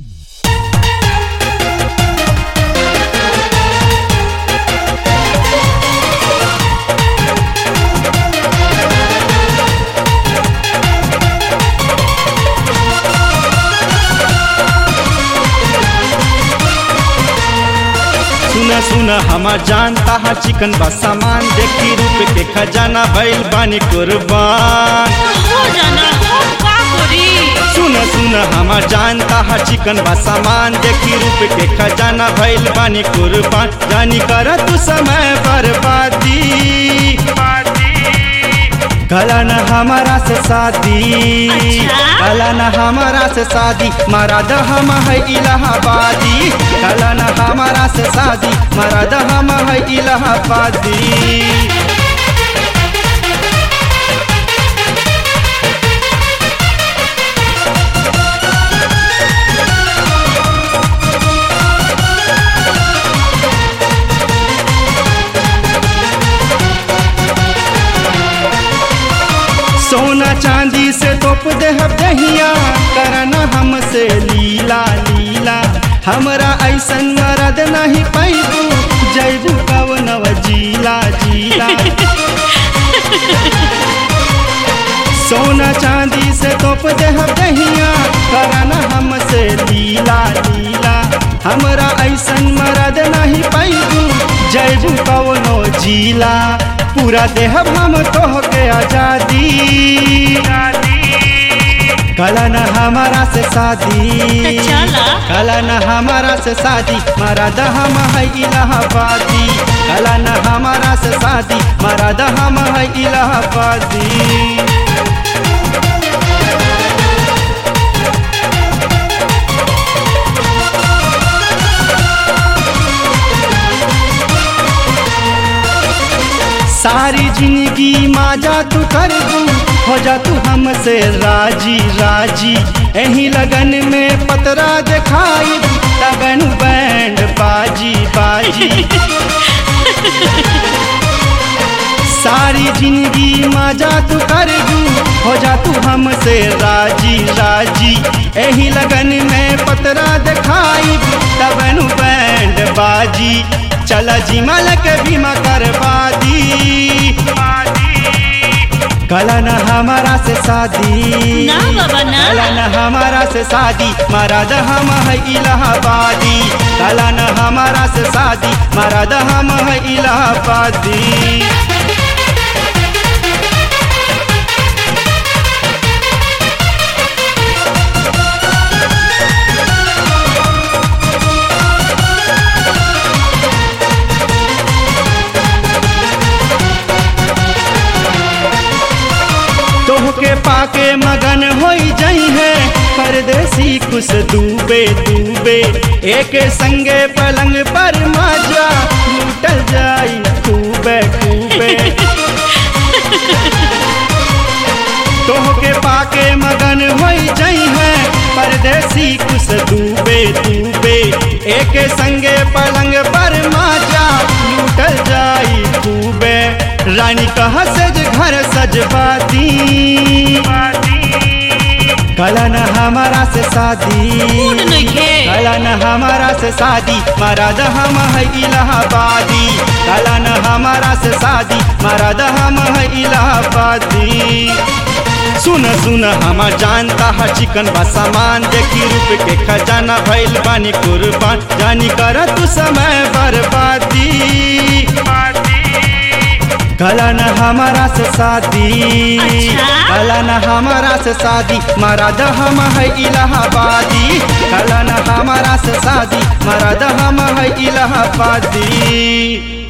सुना सुना हमार जानता हा चिकन बा सामान देखी रूप के खजाना भइल बानी कुर्बान हो जाना हम का करी सुना सुना हमार जानता हा चिकन बा सामान देखी रूप के खजाना भइल बानी कुर्बान जानी कर तू समय बर्बादी कला न हमारा से शादी अच्छा? कला न हमारा से शादी मराद हम है इलाहाबादी कला न हमारा से शादी मराद हम है इलाहाबादी सोना चांदी से तोप दे दहिया करना हमसे लीला लीला हमरा ऐसन मरद नहीं पैबू जैबू कवनव जीला जीला सोना चांदी से तोप दे दहिया करना हमसे लीला लीला हमरा ऐसन मरद नहीं पैबू जैबू कवनो जीला पूरा देह हम तोह के आजादी कला न हमारा से शादी त चला। कला न हमारा से शादी मराद हम है इलाहाबादी कला न हमारा से शादी मराद हम है इलाहाबादी सारी जिंदगी माजा तू कर दू हो जा तू हमसे राजी राजी यही लगन में पतरा दिखाई लगन बैंड बाजी बाजी सारी जिंदगी माजा तू कर दू हो जा तू हमसे राजी राजी यही लगन में पतरा दिखाई तबनु बैंड बाजी चला जिमल के बीमा करवादी कला न हमारा से शादी ना बाबा, ना। कला न हमारा से शादी मराद हम है इलाहाबादी कला न हमारा से शादी मराद हम है इलाहाबादी तोहके पाके मगन होई जई है परदेसी कुछ डूबे डूबे एक संगे पलंग पर मजा लूटल जाई खूबे खूबे तोहके पाके मगन होई जई है परदेसी कुछ डूबे डूबे एक संगे पलंग पर मजा लूटल जाई खूबे रानी कहा सज घर सजवाती कला न हमारा से शादी मूड नइखे। कला न हमारा से शादी मराद हम है इलाहाबादी कला न हमारा से शादी मराद हम है इलाहाबादी सुन सुन हम जानता है चिकन बा सामान देखी रूप के खजाना भइल बानी कुर्बान जानी कर तू समय बर्बादी कला न हमारा से शादी अच्छा? कला न हमारा से शादी मराद हम है इलाहाबादी कला न हमारा से शादी मराद हम है इलाहाबादी